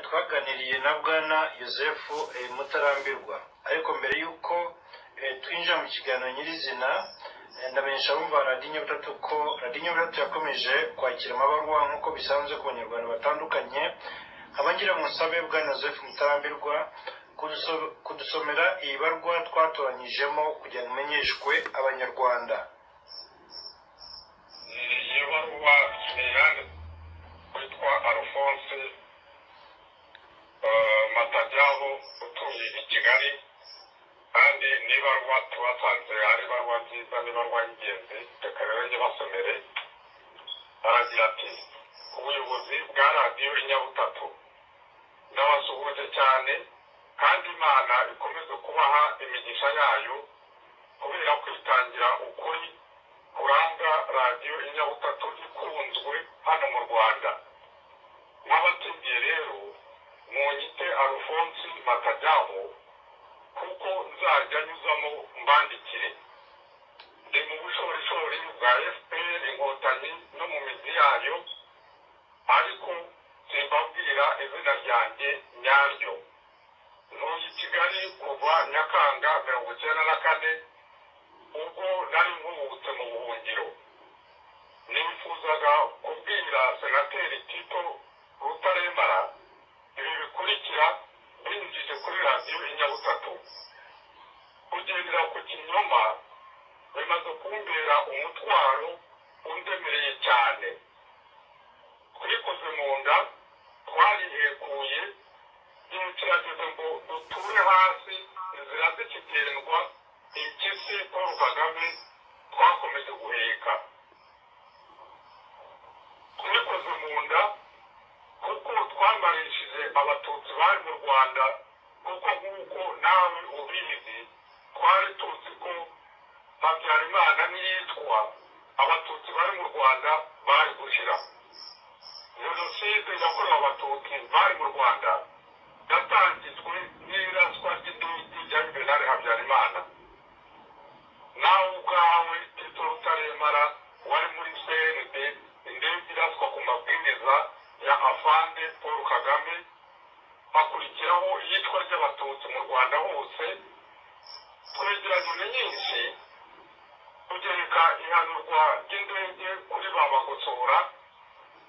twaganiriye na bwana yosefu mutarambirwa ariko mbere y'uko twinjira mu kiganiro nyirizina ndamenyesha abumva radiyo butatu ko radiyo butatu yakomeje kwakira amabarwa nk'uko bisanzwe ku banyarwanda batandukanye abangira musabe bwana yosefu mutarambirwa kudusomera iyi barwa twatoranyijemo kugira ngo imenyeshwe abanyarwanda iyo baruwa ntiyandi witwa alphonse matajyabo utuye i kigali kandi n'ibaruwa tubasanze ari ibaruwa nziza n'ibaruwa y'ingenzi reka rero nyibasomere aragira ati ubuyobozi bwa radiyo inyabutatu ndabasuhuje cyane kandi imana ikomeze kubaha imigisha yayo kubera kwitangira ukuri kuranga radiyo inyabutatu ikunzwe hano mu rwanda n'abatigiye rero munyite arufonsi matajyaho kuko nzajya nyuzamo mbandikire ndi mu bushorishori bwa fpr inkotanyi no mu mizi yayo ariko simbabwira izina ryanjye nyaryo ntuye i kigali kuva nyakanga mirongo icyenda na kane ubwo nari nkuhubutse mu buhungiro nifuzaga kubwira senateri tito rutarembara ibi bikurikira binyujije kuri radiyo inyabutatu kugendera ku kinyoma bimaze kumbera umutwaro undemereye cyane twikoze mu nda twarihekuye igihe kirageze ngo duture hasi inzira zikigendwa impyisi paul kagame twakomeje guheka twikoze mu nda kuko twamarishije abatutsi bari mu rwanda kuko nk'uko nawe ubizi twari tuzi ko habyarimana n'iyitwa abatutsi bari mu rwanda bari gushyira jenoside yakorewe abatutsi bari mu rwanda yatangijwe n'iraswa ry'indege rya yuvenali habyarimana nawe ubwawe tito rutaremara wari muri cnd indege iraswa ku mabwiriza ya afande paul kagame hakurikiraho iyicwa ry'abatutsi mu rwanda hose twegeranye nyinshi tugereka ihanurwa ry'indege kuri ba bagosora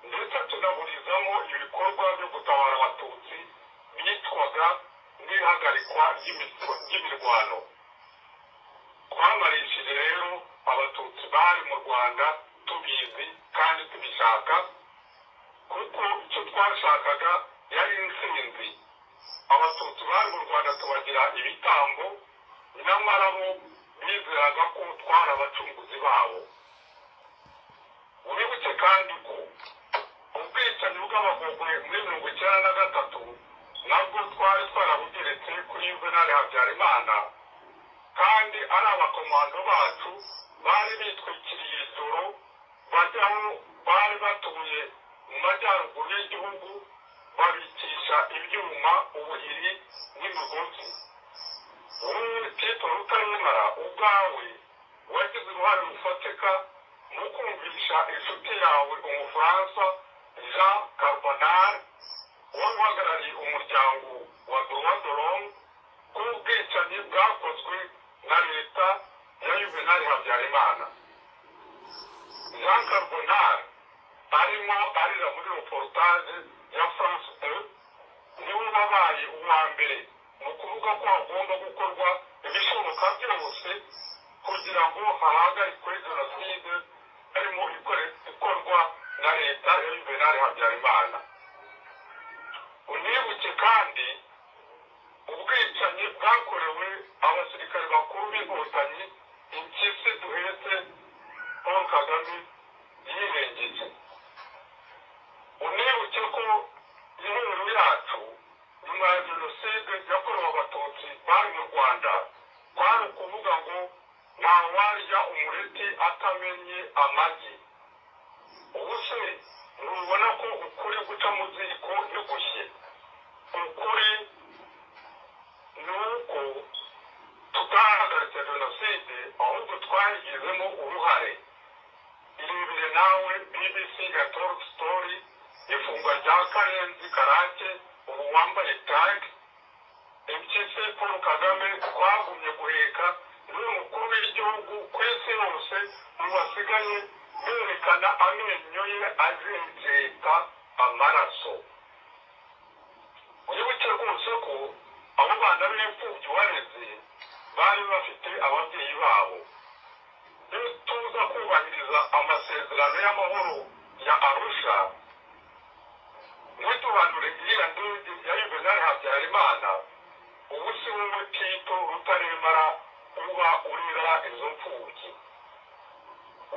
ndetse tunaburizamo ibikorwa byo gutabara abatutsi byitwaga n'ihagarikwa ry'imirwano twamarishije rero abatutsi bari mu rwanda tubizi kandi tubishaka kuko icyo twashakaga yari intsinzi abatutsi bari mu rwanda tubagira ibitambo nyamara bo bizeraga ko twari abacunguzi babo wibuke kandi ko ubwicanyi bw'abagogwe muri mirongo icyenda na gatatu nabwo twari twarabugeretse kuri yuvenali habyarimana kandi ari abakomando bacu bari bitwikiriye ijoro bajyaho bari batuye mu majyaruguru y'igihugu babikisha ibyuma ubuhiri n'imigozi wowe tito rutaremara ubwawe wagize uruhare rufatika mu kumvisha inshuti yawe umufaransa jean carbonari wari uhagarariye umuryango wa droit de l'homme ko ubwicanyi bwakozwe na leta ya yuvenali habyarimana jean carbonari arimo arira muri reportage ya france e niwe wabaye uwa mbere mu kuvuga ko hagomba gukorwa ibishoboka byose kugira ngo hahagarikwe jenoside harimo ikorwa na leta ya yuvenali habyarimana unibuke kandi ubwicanyi bwakorewe abasirikare bakuru b'inkotanyi impyisi duhetse paul kagame yirengeye unibuke ko ihuriro yacu nyuma ya jenoside yakorewe abatutsi bari mu rwanda kwari ukuvuga ngo ntawarya umureti atamenye amagi ubu se ntubona ko ukuri guca mu ziko ntigushye ukuri ni uko tutahagaritse jenoside ahubwo twayigizemo uruhare irebere nawe bbc ya tork story ifungwa rya karenzi karake ubu umugabo wambaye tag ibyo se paul kagame twagumye guheka n'uyu mukuru w'igihugu ku isi yose mu basigaye berekana amenyo ye azimbye amaraso wibuke rwose ko abo bana b'imfubyi ubareze bari bafite ababyeyi babo iyo tuza kubahiriza amasezerano y'amahoro ya arusha ntitubanure iriya ndege ya yuvenali habyarimana ubu si wowe tito rutaremara uba urira izo mfubyi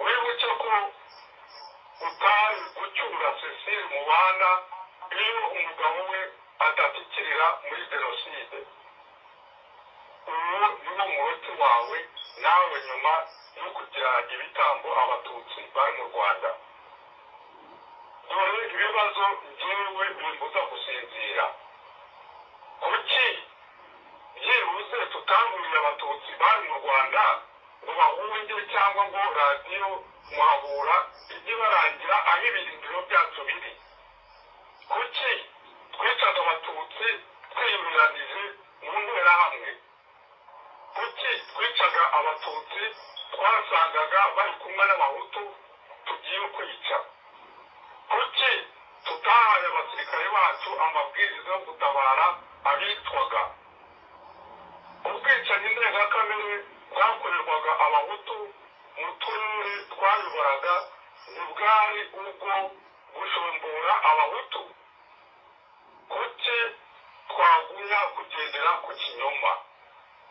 wibuke ko utari gucyura cecile mu bana iyo umugabo we adapikirira muri jenoside ubu niwo muroti wawe nawe nyuma yo kugira ibitambo abatutsi bari mu rwanda dore ibibazo njyewe bimbuza gusinzira kuki byibuze tutangurira abatutsi bari mu rwanda ngo bahunge cyangwa ngo radiyo muhabura ijye barangira aho ibirindiro byacu biri kuki twicaga abatutsi twiyemeranije mu nterahamwe kuki twicaga abatutsi twasangaga bari kumwe n'abahutu tugiye kwica kuki tutahaye abasirikare bacu amabwiriza yo gutabara abitwaga ubwicanyi ndengakamere bwakorerwaga abahutu mu turere twayoboraga ntibwari ubwo gushombora abahutu kuki twagumya kugendera ku kinyoma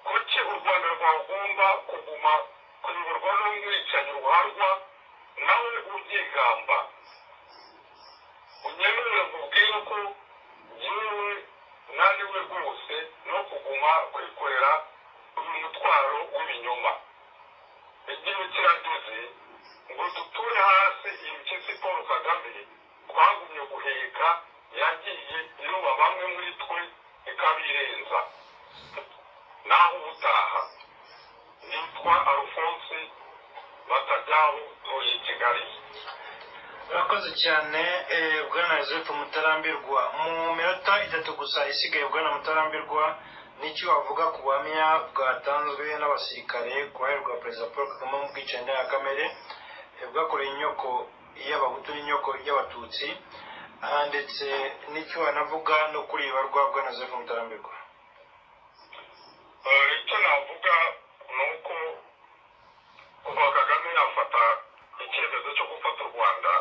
kuki u rwanda rwagomba kuguma kuyoborwa n'umwicanyi ruharwa nawe ubyigamba unyemerere nkubwire ko yewe naniwe rwose no kuguma kwikorera uyu mutwaro w'ibinyoma igihe kirageze ngo duture hasi impyisi paul kagame twagumye guheka yagiye iyoba bamwe muri twe ikabirenza naho ubutaha nitwa arufonse batajyaho ntuye kigali urakoze cyane eh, bwana joseph mutarambirwa mu minota itatu gusa isigaye bwana mutarambirwa n'icyo wavuga ku buhamya bwatanzwe n'abasirikare ku ruhare rwa perezida paul kagame mu bwicanyi ndengakamere eh, bwakoreye inyoko y'abahutu n'inyoko y'abatutsi aha ndetse n'icyo wanavuga no kuri ibarwa bwana joseph mutarambirwa Eh, icyo navuga ni uko kuva kagame yafata icyemezo cyo gufata u rwanda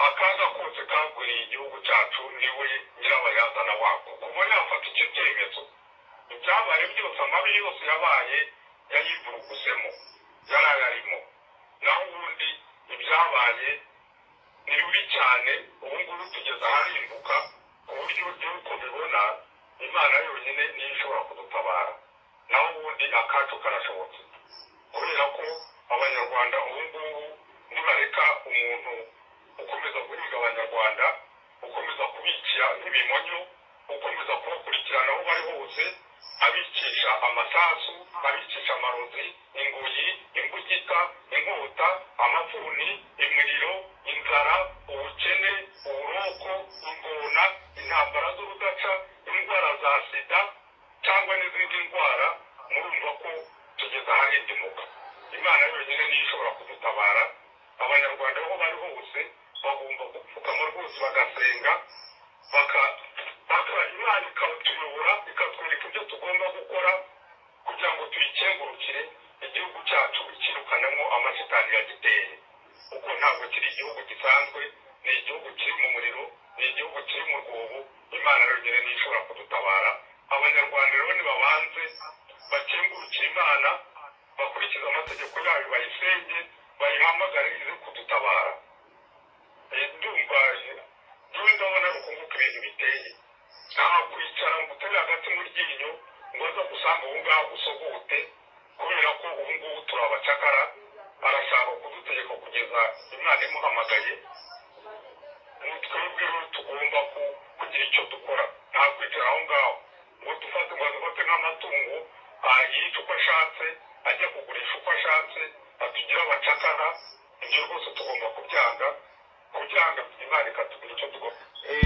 akaza kose kagwiriye igihugu cyacu niwe nyirabayazana wako kuva yafata icyo cyemezo ibyabaye byose amabi yose yabaye yayivurugusemo yari ayarimo naho ubundi ibyabaye ni bibi cyane ubu ngubu tugeze aharimbuka ku buryo igihugu bibona imana yonyine niyo ishobora kudutabara naho ubundi akacu karashobotse kubera ko abanyarwanda ubu ngubu nibareka umuntu ukomeza guhiga abanyarwanda ukomeza kubikira nk'ibimonyo ukomeza kubakurikirana aho bari hose abicisha amasasu abicisha amarozi ingoyi imbugita inkota amafuni imiriro inzara ubukene uburoko ingona intambara z'urudaca indwara za sida cyangwa n'izindi ndwara murumva ko tugeze aharindimuka imana yonyine niyo ishobora kudutabara abanyarwanda aho bari hose bagomba gupfukama rwose bagasenga baka baka imana ikatuyobora ikatwereka ibyo tugomba gukora kugira ngo tuyikengurukire igihugu cyacu ikirukanemo amashitani yagiteye kuko ntabwo kiri igihugu gisanzwe ni igihugu kiri mu muriro ni igihugu kiri mu rwobo imana yonyine niyo ishobora kudutabara abanyarwanda rero nibabanze bakengurukire imana bakurikiza amategeko yayo bayisenge bayihamagare ize kudutabara Eh, ndumva eh, njyewe ndabona ari ukunguka ibintu biteye nta kwicara ngo utere hagati mu ryinyo ngo aza gusanga ubu ngaho usogote kubera ko ubu ngubu turi abacakara arashaka kudutegeka kugeza imana imuhamagaye ni twebwe rero tugomba ku- kugira icyo dukora nta kwicara aho ngaho ngo dufate ngo adufate nk'amatungo yica uko ashatse ajya kugurisha uko ashatse atugire abacakara ibyo rwose tugomba kubyanga kubyanga imana ikatubwira icyo tugomba Eh,